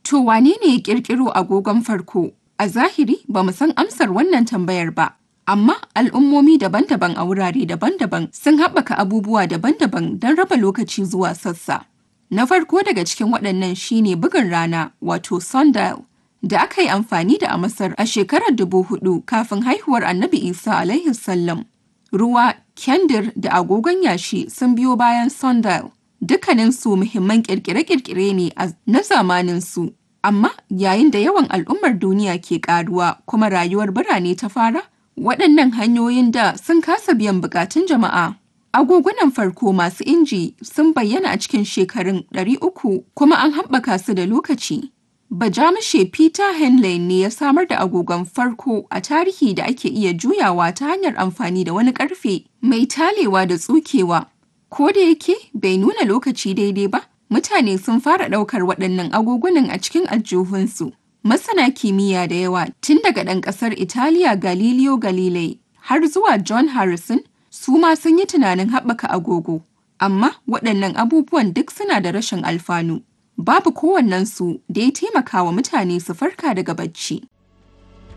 To wane ne ya ƙirƙiro agogon farko? A zahiri ba mu san amsar wannan tambayar ba, amma al'ummomi daban-daban a wurare daban-daban sun haɓaka abubuwa daban-daban don raba lokaci zuwa sassa. Na farko daga cikin waɗannan shine bugun rana wato sundial da aka yi amfani da a Masar a shekarar dubu hudu kafin haihuwar Annabi Isa alaihi sallam. Ruwa, kyandir da agogon yashi sun biyo bayan sundial. Dukkaninsu muhimman ƙirƙire-ƙirƙire ne na zamaninsu. Amma yayin da yawan al'ummar duniya ke ƙaruwa kuma rayuwar birane ta fara, waɗannan hanyoyin da sun kasa biyan buƙatun jama'a. Agogunan farko masu inji sun bayyana a cikin shekarun 300 kuma an haɓaka su da lokaci. Bajamushe Peter Henley ne ya samar da agogon farko a tarihi da ake iya juyawa ta hanyar amfani da wani ƙarfe mai talewa da tsukewa. Ko da yake bai nuna lokaci daidai ba, mutane sun fara ɗaukar waɗannan agogunan a cikin aljihunsu. Masana kimiyya da yawa tun daga ɗan ƙasar Italiya Galileo Galilei har zuwa John Harrison su ma sun yi tunanin haɓaka agogo. Amma waɗannan abubuwan duk suna da rashin alfanu. Babu kowannensu da ya taimaka wa mutane su farka daga bacci.